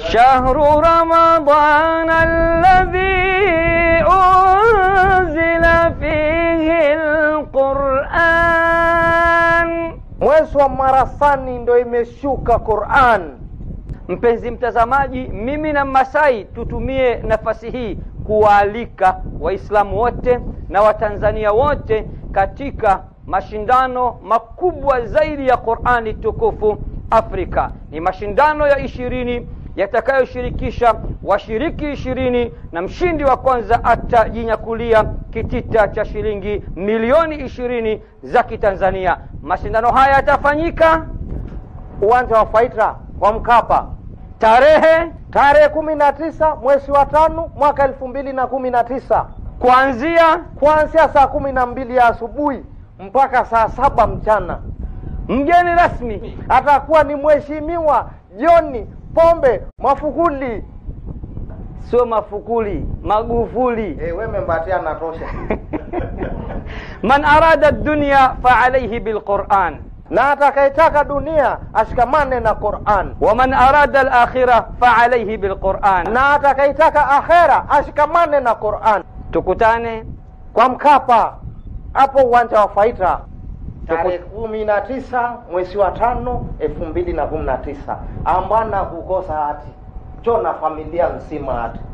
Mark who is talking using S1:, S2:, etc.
S1: شهر رمضان الذي أنزل فيه القرآن
S2: mwezi wa marasani ndo imeshuka quran
S1: Mpenzi mtazamaji, mimi na Masai tutumie nafasi hii kuwaalika Waislamu wote na Watanzania wote katika mashindano makubwa zaidi ya Qurani tukufu Afrika. Ni mashindano ya ishirini yatakayoshirikisha washiriki ishirini na mshindi wa kwanza atajinyakulia kitita cha shilingi milioni ishirini za Kitanzania. Mashindano haya yatafanyika
S2: uwanja wa faitra wa mkapa
S1: tarehe
S2: tarehe kumi na tisa mwezi wa tano mwaka elfu mbili na kumi na tisa
S1: kuanzia
S2: kuanzia saa kumi na mbili ya asubuhi mpaka saa saba mchana
S1: mgeni rasmi
S2: atakuwa ni mheshimiwa John Pombe Mafukuli.
S1: sio Mafukuli, Magufuli.
S2: Eh, we membatia natosha.
S1: man arada dunya faalaihi bilquran
S2: na atakayetaka dunia ashikamane na Qur'an,
S1: waman arada alakhira faalaihi bilquran.
S2: na atakayetaka akhera ashikamane na Qur'an.
S1: Tukutane
S2: Kwa Mkapa hapo uwanja wa Faita tarehe kumi na tisa mwezi wa tano elfu mbili na kumi na tisa ambana kukosa hati cho na familia nzima hati